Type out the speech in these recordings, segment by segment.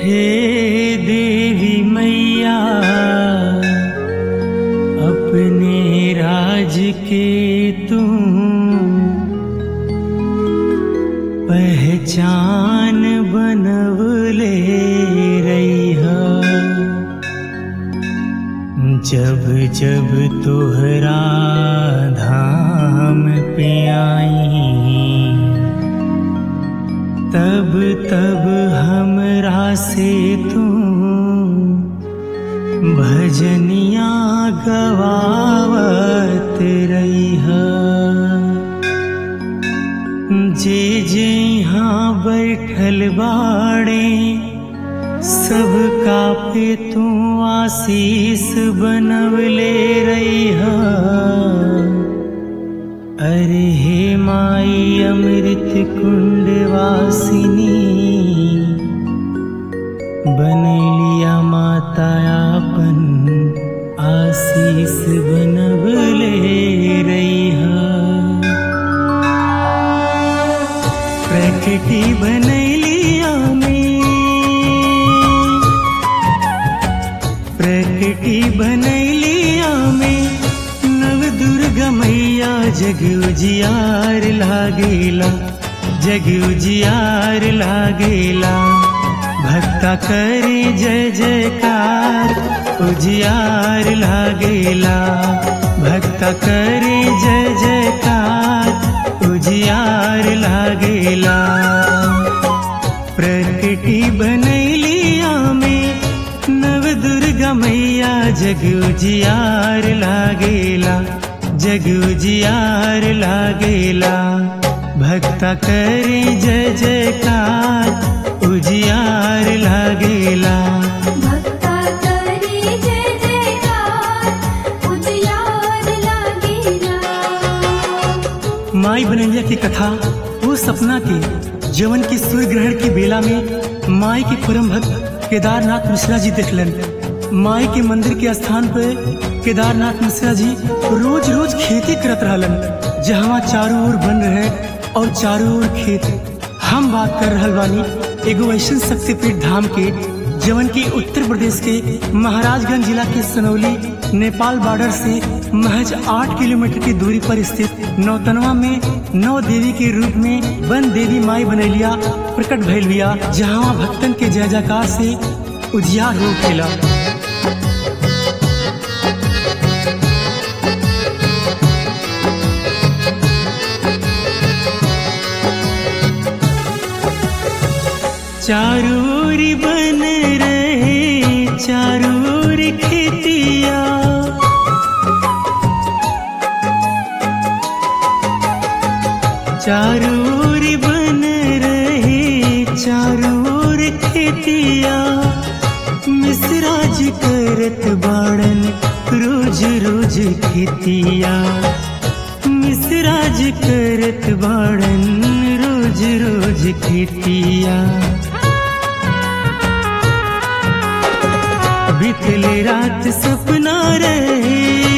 हे देवी मैया अपने राज के तुम पहचान बनवले रैहा जब जब तोहरा धाम पे आई तब तब हमरा से तू भजनिया गवावत रही जे जे यहाँ बैठल बाड़े सबका पे तू आशीष बनवले रही अरे हे माई अमृत कुंड वासिनी बनलिया माता आपन आशीष बनवले रैहा प्रकृति बनलिया में प्रकृति बनलिया में नव दुर्गा मैया जग उजियार लागेला जग उजियार लागेला भक्ता करे जय जयकार उजियार लागेला भक्ता करे जय जयकार उजियार लागेला प्रकृति बनैलिया में नव दुर्गा मैया जग उजियार लागेला जग उजियार लागेला भक्ता करे जय जयकार उजियार लागेला भक्ता करे जय जयकार उजियार लागेला माई बनैया की कथा वो सपना के जवन की सूर्य ग्रहण की बेला में माई के परम भक्त केदारनाथ मिश्रा जी देखलन माई के मंदिर के स्थान पर केदारनाथ मिश्रा जी रोज रोज खेती करत रहलन जहाँ चारों ओर बन रहे और चारों ओर खेत हम बात कर रहल बानी एगो ऐसन शक्तिपीठ धाम के जवन की उत्तर प्रदेश के महाराजगंज जिला के सनौली नेपाल बॉर्डर से महज आठ किलोमीटर की दूरी पर स्थित नौतनवा में नौ देवी के रूप में वन देवी माई बनैलिया प्रकट भइल बिया जहाँ भक्तन के जय जयकार से उजियार हो खेला चारूर बन रहे चारूर खेतिया चारूर बन रहे चारूर खेतिया मिसराज करत बाड़न रोज रोज खेतिया मिसराज करत बाड़न रोज रोज खेतिया बितले रात सपना रहे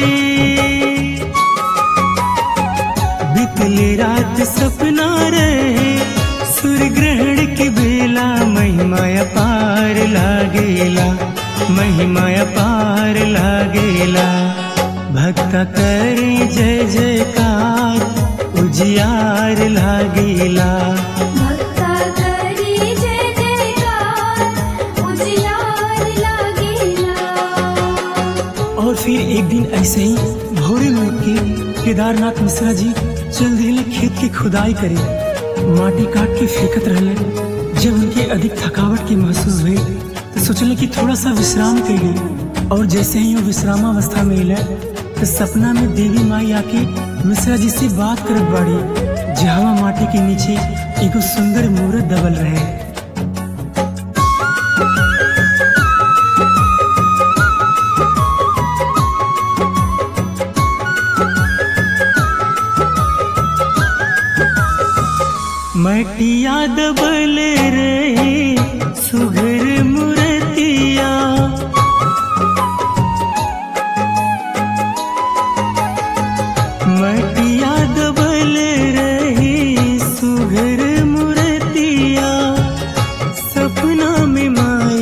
बितले रात सपना रहे सूर्य ग्रहण के बेला महिमा अपार लागेला महिमा अपार लागेला भक्ता करे जय जयकार उजियार लागेला भक्ता करे जय जयकार उजियार लागेला और फिर एक दिन ऐसे ही भोरे में उठ के केदारनाथ मिश्रा जी चल दिले खेत की खुदाई करे माटी काट के फेंकत रहले जब उनके अधिक थकावट की महसूस हुई तो सोचले कि थोड़ा सा विश्राम कर ली और जैसे ही वो विश्रामावस्था में मिले तो सपना में देवी माई आके मिश्रा जी से बात करत बाड़ी जहाँ माटी के नीचे एगो सुंदर मूर्त दबल रहे मटिया दबल रहे सुघर मुरतिया मटिया दबल रहे सुघर मुरतिया सपना में माई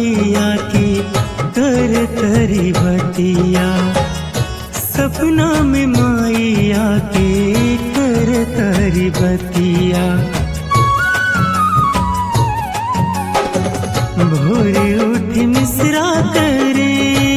भोरे उठ मिश्रा करे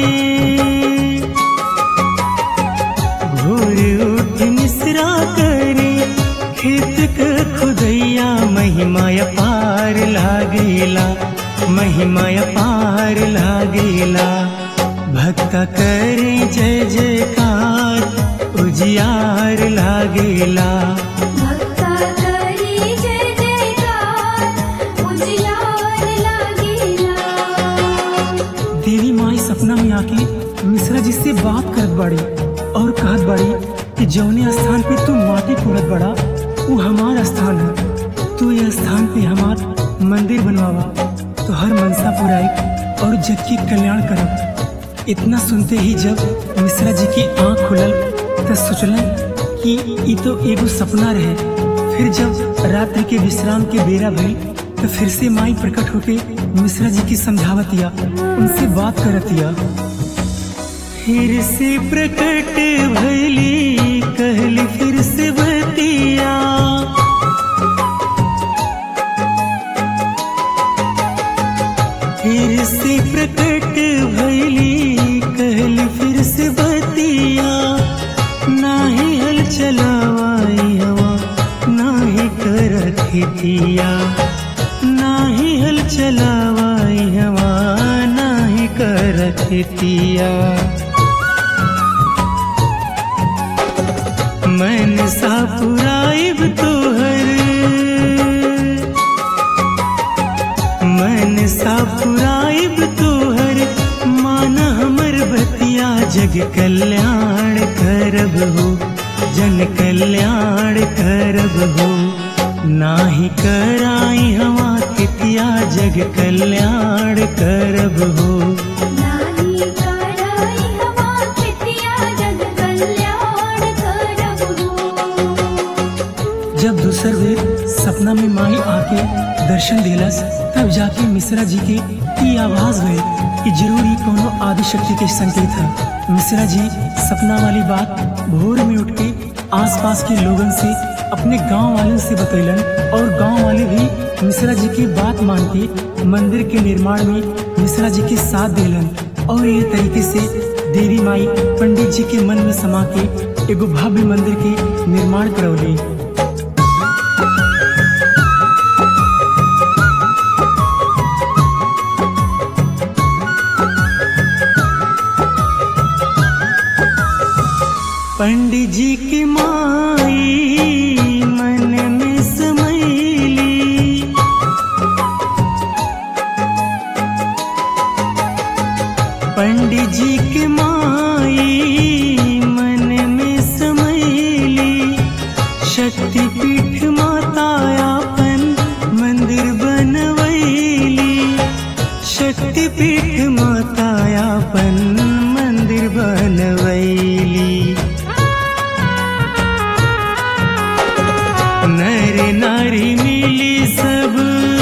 भोरे उठ मिश्रा करे खेत क खुदैया महिमा पार लागेला महिमा पार लागेला भक्त करे जय जयकार उजियार लागेला भक्ता करी जय जयकार उजियार लागेला देवी माई सपना में आके मिश्रा जी से बात करत बाड़ी और कहत बाड़ी कि जौने स्थान पे तू माटी कोड़त बड़ा वो हमार स्थान है तू ये स्थान पे हमार मंदिर बनवावा तो हर मनसा पुराई और जग की कल्याण करब इतना सुनते ही जब मिश्रा जी की आंख खुलल तो सोचलन कि ये तो एगो सपना रहे फिर जब रात्रि के विश्राम के बेरा भइल तो फिर से माई प्रकट होके मिश्रा जी की समझावतिया उनसे बात करतिया फिर से प्रकट भइली कहली फिर से बतिया फिर से प्रकट भइली कहली फिर से बतिया नाही हल चलावाई हवा नाही कर खेतिया नाही हल चलावाई हवा नाही कर खेतिया मन सा पुराइब तोहर मन सा पुराइब तोहर मान हमर बतिया जग कल्याण करब हो जन कल्याण करब हो नाही कराई हवा कितिया जग कल्याण करब हो नाही कराई हवा खेतिया जग कल्याण करब हो जब दूसर बेर सपना में माई आके दर्शन दिलस तब जाके मिश्रा जी के ई आवाज हुए कि जरूर ही कोनो आदि शक्ति के संकेत है मिश्रा जी सपना वाली बात भोर में उठ के आसपास के लोगन से अपने गांव वालों से बतैलन और गांव वाले भी मिश्रा जी की बात मान के मंदिर के निर्माण में मिश्रा जी के साथ दिलन और ये तरीके से देवी माई पंडित जी के मन में समा के एगो भव्य मंदिर के निर्माण करौली पंडित जी की माई मन में समैली पंडित जी की माई मन में समैली शक्ति पीठ मातायापन मंदिर बनवैली शक्ति पीठ मातायापन मंदिर बनवैली नर नारी मिली सब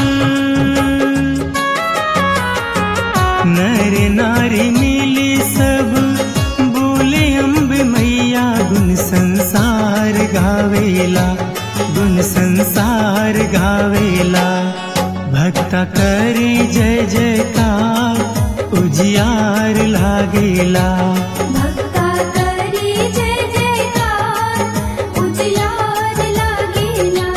नर नारी मिली सब बोले अम्ब मैया गुण संसार गावेला गुण संसार गावेला भक्ता करे जय जयकार उजियार लागेला भक्ता करी जय जयकार उजियार लागेला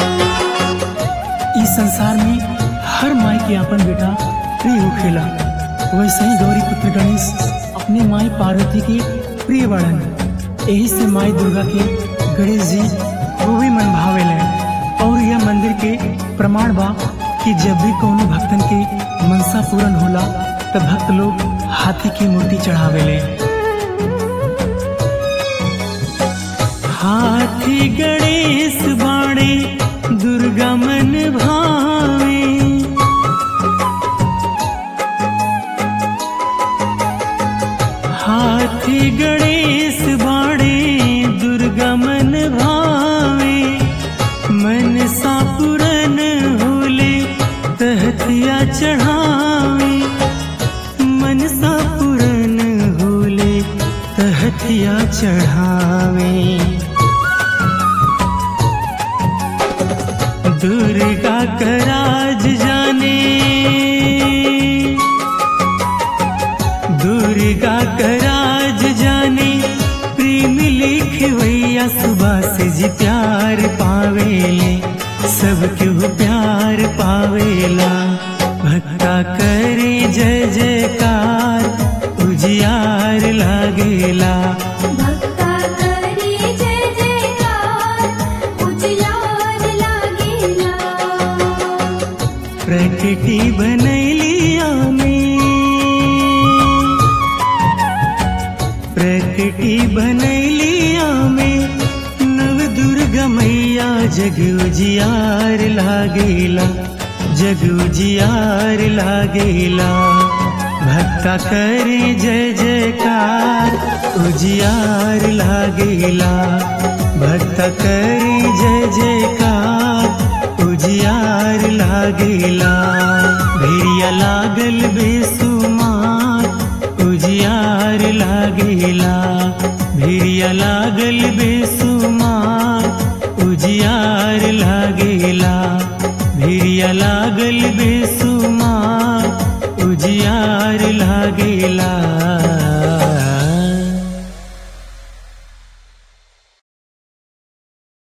इस संसार में हर माई के अपन बेटा प्रिय होखेला वैसे ही गौरी पुत्र गणेश अपने माई पार्वती के प्रिय बड़न यही से माई दुर्गा के गणेश जी वो भी मन भावेले और यह मंदिर के प्रमाण बा कि जब भी कोनो भक्तन के मनसा पूर्ण होला तब भक्त लोग हाथी की मूर्ति चढ़ावेले हाथी गणेश बाणे दुर्गा मन भावे हाथी गणेश बाणे दुर्गा मन भावे मन सा पुरन होले तहतिया चढ़ावे मन सा पुरन होले तहतिया चढ़ावे दुर्गा का राज जाने आवेला भक्ता करे जय जयकार उजियार लागेला भक्ता करी जय जयकार उजियार लागेला प्रकृति बनैली आमी प्रकृति बनैली आमी नव दुर्गा मैया जग उजियार लागेला जग उजियार लागेला भक्ता करे जय जयकार उजियार लागेला भक्ता करे जय जयकार उजियार लागेला भेड़िया लागल बेसुमार उजियार लागेला भेड़िया लागल बेसुमार उजियार लागेला भेड़िया लागल बेसुमार उजियार लागेला